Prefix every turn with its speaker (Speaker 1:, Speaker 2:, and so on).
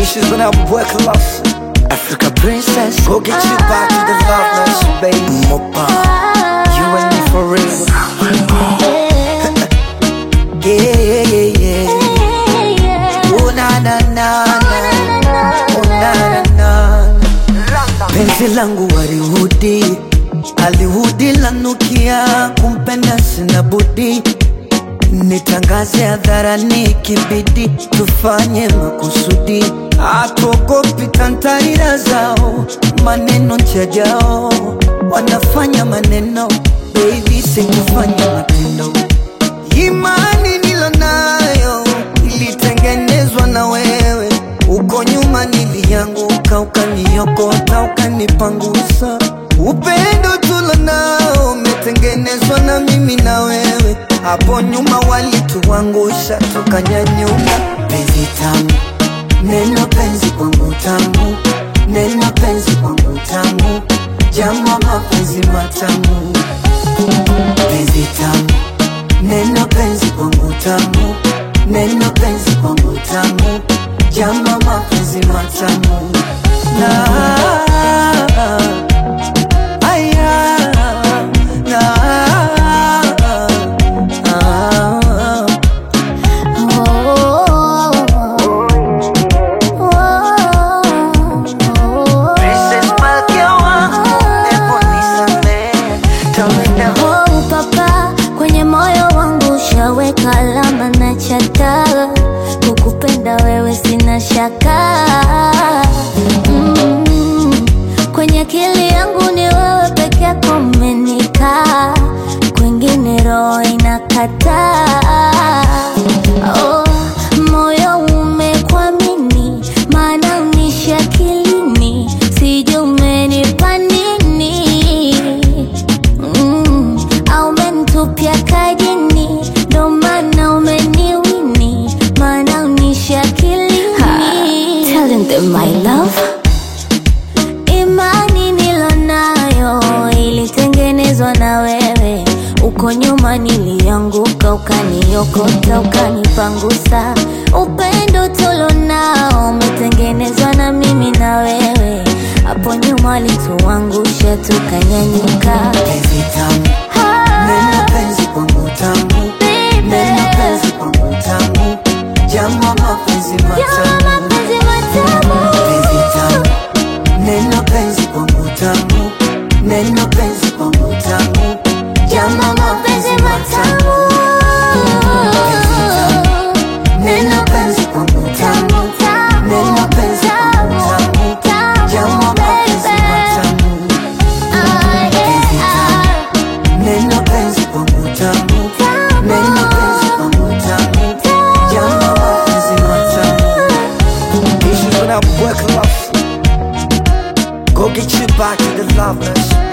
Speaker 1: Issues when I work lost. Africa princess, go get you back to the loveless, baby. Mopa, you and me for real. Yeah, yeah, yeah, yeah. Oh na na na na, oh na na na. Penzi langu warihudi, alihudi lanukia, kumpenda sina budi nitangaze hadharani, kibidi tufanye makusudi, hatuogopi tantarira zao, maneno chajao, wanafanya maneno, baby sikufanya matendo. Imani nilonayo ilitengenezwa na wewe, uko nyuma nilianguka, ukaniokota, ukanipangusa. Upendo tulonao umetengenezwa na mimi na wewe, hapo nyuma walituangusha, tukanyanyuka. Penzi tamu, neno penzi kwangu tamu, neno penzi kwangu tamu, jama mapenzi matamu, penzi tamu Neno penzi kwangu tamu, neno penzi kwangu tamu, jama mapenzi matamu na aya na ah, Princess Malkia wangu, hebu nisamehe, tawenda
Speaker 2: Oh, papa, kwenye moyo wangu ushaweka alama na chata, kukupenda wewe sina shaka mm. Kwenye akili yangu ni wewe peke yako umenikaa, kwingine roho inakataa. Oh, moyo umekwamini, maana unishi akilini, sijui umenipa nini mm, au umenitupia kajini, ndo maana umeniwini, maana unishi akilini. Telling them my love Imani nilonayo ilitengenezwa na wewe, uko nyuma nilianguka, ukaniokota, ukanipangusa. Upendo tulonao umetengenezwa na mimi na wewe, hapo nyuma walituangusha, tukanyanyuka.
Speaker 1: penzi tamu, neno penzi kwangu tamu, neno penzi kwangu tamu, jama mapenzi matamu
Speaker 2: Mapenzi matamu.
Speaker 1: penzi tamu, neno penzi kwangu tamu, neno penzi kwangu tamu, jama mapenzi matamu neno penzi kwangu tamu, neno penzi kwangu tamu, jama mapenzi matamu neno penzi kwangu tamu, neno penzi kwangu tamu, jama mapenzi matamu Issues when I work lost. Go get you back to the loveless.